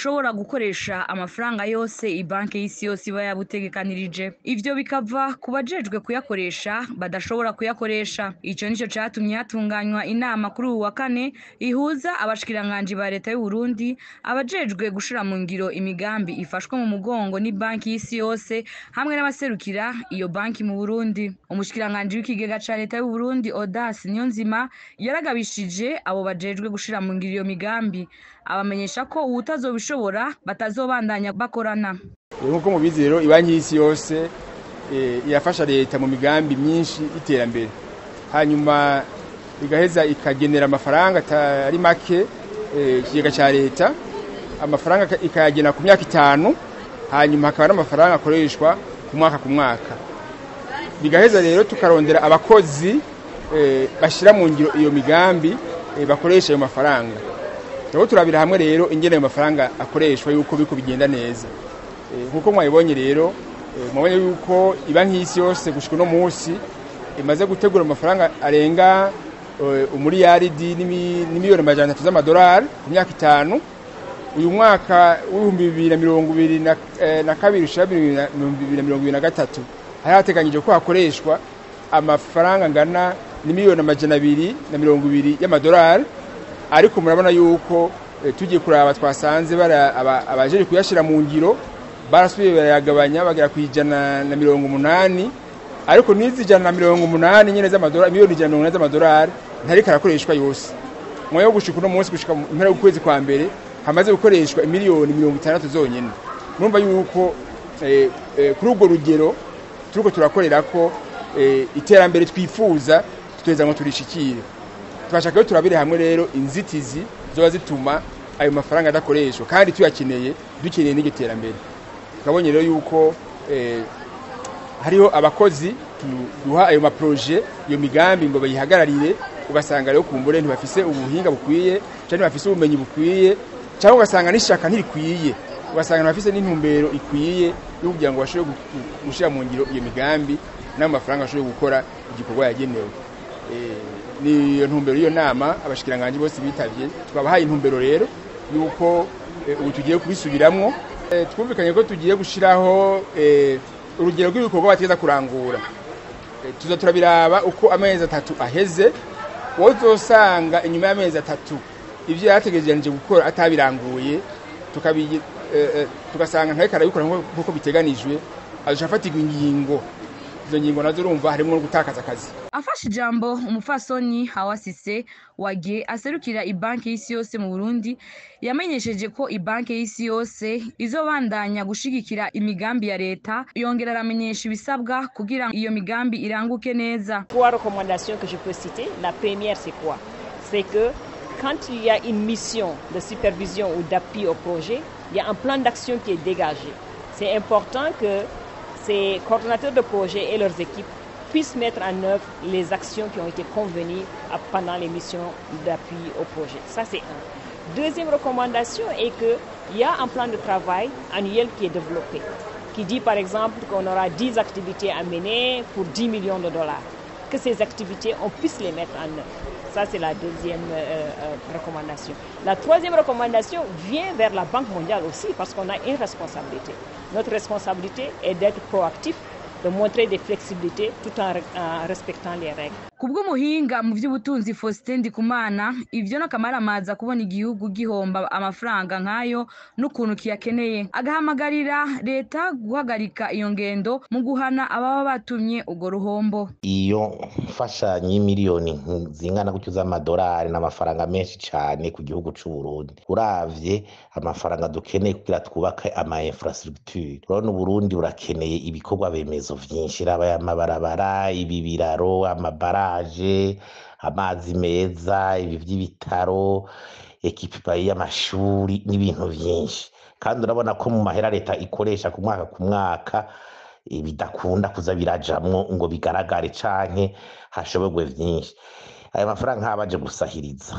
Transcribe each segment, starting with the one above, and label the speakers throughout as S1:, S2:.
S1: bushobora gukoresha amafaranga yose ibanki y'isi yose iba yabutegekanirije ivyo bikava ku bajejwe kuyakoresha badashobora kuyakoresha ico nico catumye hatunganywa inama kuri uwu wa kane ihuza abashikiranganji ba leta y'u Burundi abajejwe gushira mu ngiro imigambi ifashwe mu mugongo ni banki y'isi yose hamwe n'abaserukira iyo banki mu Burundi umushikiranganji w'ikigega ca leta y'u Burundi Audace Niyonzima yaragabishije abo bajejwe gushira mu ngiro iyo migambi abamenyesha ko uwutazobishobora batazobandanya bakorana
S2: nk'uko mubizi rero ibanki y'isi yose irafasha leta mu migambi myinshi y'iterambere hanyuma igaheza ikagenera amafaranga atari make ikigega cya leta amafaranga ikayagena ku myaka itanu hanyuma hakaba n'amafaranga akoreshwa ku mwaka ku mwaka bigaheza rero tukarondera abakozi bashyira mu ngiro iyo migambi bakoresha ayo mafaranga turabo turabira hamwe rero ingene ayo mafaranga akoreshwa yuko biko bigenda neza nk'uko mwabibonye rero mwabonye yuko ibanki y'isi yose gushyika uno munsi imaze gutegura amafaranga arenga umuriyaridi n'imiliyoni amajana atatu z'amadolari ku myaka itanu uyu mwaka w'ibihumbi bibiri na mirongo ibiri na kabiri ushyira bibiri na mirongo ibiri na gatatu hari hateganyije ko hakoreshwa amafaranga angana n'imiliyoni amajana abiri na mirongo ibiri y'amadolari ariko murabona yuko tugiye kuraba twasanze abajeje kuyashyira mu ngiro barasubiye barayagabanya bagera ku ijana na mirongo umunani ariko n'izi ijana na mirongo umunani nyine z'amadolari miliyoni ijana na mirongo inani z'amadolari ntariko arakoreshwa yose mwayo gushika uno munsi gushika mu mpera y'ukwezi kwa mbere hamaze gukoreshwa miliyoni mirongo itandatu zonyine murumva yuko kuri urwo rugero turiko turakorera ko iterambere twifuza tuteza ngo turishikire twashaka rero turabire hamwe rero inzitizi zoba zituma ayo mafaranga adakoreshwa kandi tuyakeneye dukeneye n'iryo terambere tukabonye rero yuko hariho abakozi duha ayo maproje iyo migambi ngo bayihagararire ugasanga rero kumbure ntibafise ubuhinga bukwiye cyangwa ntibafise ubumenyi bukwiye cyangwa ugasanga n'ishaka ntirikwiye ugasanga ntibafise n'intumbero ikwiye yo kugira ngo bashobore gushyira mu ngiro iyo migambi n'ayo mafaranga bashobore gukora igikorwa yagenewe ni iyo ntumbero y'iyo nama abashikiranganji bose bitavye twabahaye intumbero rero yuko ubu tugiye kubisubiramwo twumvikanye ko tugiye gushiraho urugero rw'ibikorwa bategeza kurangura tuza turabiraba uko amezi atatu aheze wowe uzosanga inyuma y'amezi atatu ibyo yarategereje gukora atabiranguye tugasanga ntariko arabikora nk'uko biteganijwe azoca afatirwa ingingo izo ngingo nazo urumva harimo no gutakaza akazi
S1: afashe ijambo umufasoni hawasise wagiye aserukira ibanki y'isi yose mu burundi yamenyesheje ko ibanki y'isi yose izobandanya gushigikira imigambi ya leta yongera aramenyesha ibisabwa kugira iyo migambi iranguke neza
S3: trois recommandations que je peux citer la première c'est quoi c'est que quand il y a une mission de supervision ou d'appui au projet il y a un plan d'action qui est dégagé c'est important que ces coordonnateurs de projet et leurs équipes puissent mettre en œuvre les actions qui ont été convenues pendant les missions d'appui au projet. Ça, c'est un. Deuxième recommandation est qu'il y a un plan de travail annuel qui est développé, qui dit par exemple qu'on aura 10 activités à mener pour 10 millions de dollars. Que ces activités, on puisse les mettre en œuvre. Ça, c'est la deuxième euh, euh, recommandation. La troisième recommandation vient vers la Banque mondiale aussi, parce qu'on a une responsabilité. Notre responsabilité est d'être proactif, de montrer des flexibilités tout en, en respectant les règles.
S1: kubw'umuhinga mu by'ubutunzi Faustin Ndikumana ivyo n'akamaramaza kubona igihugu gihomba amafaranga nk'ayo n'ukuntu kiyakeneye agahamagarira leta guhagarika iyo ngendo mu guhana ababa batumye urwo ruhombo
S4: iyo mfashanyo y'imiliyoni zingana gutyo z'amadolari n'amafaranga menshi cyane ku gihugu c'u Burundi uravye amafaranga dukeneye kugira twubake ama infrastructure urabona Uburundi burakeneye ibikorwa bemezo vyinshi raba amabarabara ibi biraro amabaraje amazi meza ibi vy'ibitaro ekipa y'amashuri n'ibintu vyinshi kandi urabona ko mu mahera leta ikoresha ku mwaka ku mwaka bidakunda kuza birajamwo ngo bigaragare canke hashoborwe vyinshi aya mafaranga nkabaje gusahiriza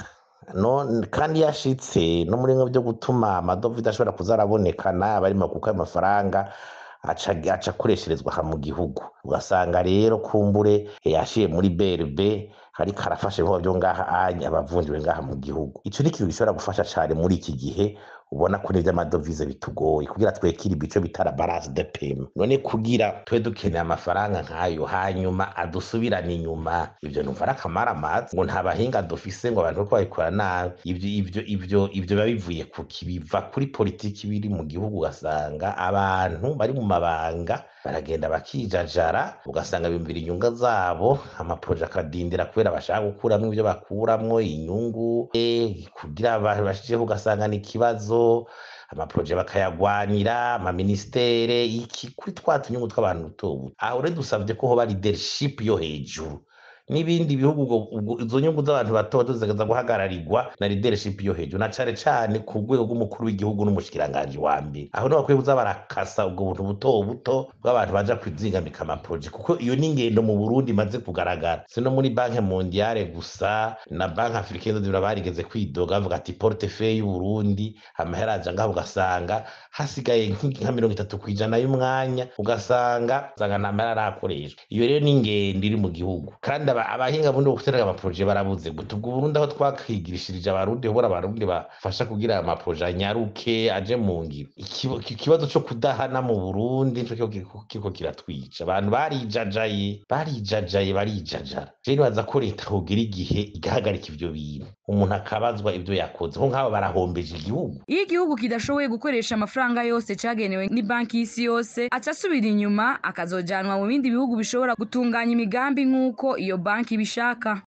S4: no kandi yashitse no muri bimwe byo gutuma amadovize ashobora kuza arabonekana abarimo kuko ayo mafaranga aca aca akoresherezwa aha mu gihugu ugasanga rero kumbure yashiye muri BRB ariko arafasha ibikorwa byo ngaha anya abavunjiwe ngaha mu gihugu ico ni ikintu gishobora gufasha cane muri iki gihe ubona ko n'ivy'amadovize bitugoye kugira twekire ibico bita la balance de paiement none kugira twe dukeneye amafaranga nk'ayo hanyuma adusubirana inyuma ivyo numva ari akamaramaza ngo nta bahinga dufise ngo abantu bariko babikora nabi ivyo ivyo ivyo ivyo biba bivuye ku kibiva kuri politiki biri mu gihugu ugasanga abantu bari mu mabanga baragenda bakijajara ugasanga biyumvira inyunga zabo amaproje akadindira kubera bashaka gukuramwo ivyo bakuramwo inyungu eh, kugira bashijeho ugasanga ni ikibazo amaproje bakayagwanira amaministere iki kuri twa tunyungu tw'abantu buto buto aho rero dusavye ko hoba leadership yo hejuru n'ibindi bihugu ubwo- ubwo izo nyungu z'abantu bato zikaza guhagararirwa na leadership yo hejuru na cane cane ku rwego rw'umukuru w'igihugu n'umushikiranganji wa mbere aho niho bakwiye kuza barakasa ubwo buntu buto buto bw'abantu baja kwizingamika amaproje kuko iyo ni ingendo mu burundi imaze kugaragara si no muri banki mondiale gusa na banki africaine de barigeze kwidoga bavuga ati portefeuille y'uburundi amahera aja ngaho ugasanga hasigaye nk'inki- nka mirongo itatu kw'ijana y'umwanya ugasanga usanga nta mahera arakoreshwa iyo rero ni ingendo iri mu gihugu kandi aba- abahinga bundi bo guteraga amaproje barabuze guta ubwo burundi aho twakigirishirije abarundi hobora abarundi bafasha kugira aya maproje anyaruke aje mu ngiro Ikibo- iki- ikibazo co kudahana mu burundi nico kiriko kiriko- kiriko kiratwica abantu barijajaye barijajaye barijajara je nibaza ko leta hogira igihe igahagarika ivyo bintu umuntu akabazwa ivyo yakoze ko nk'abo barahombeje igihugu
S1: iyo igihugu kidashoboye gukoresha amafaranga yose cagenewe n'ibanki y'isi yose aca asubira inyuma akazojanwa mu bindi bihugu bishobora gutunganya imigambi nk'uko iyo banki ibishaka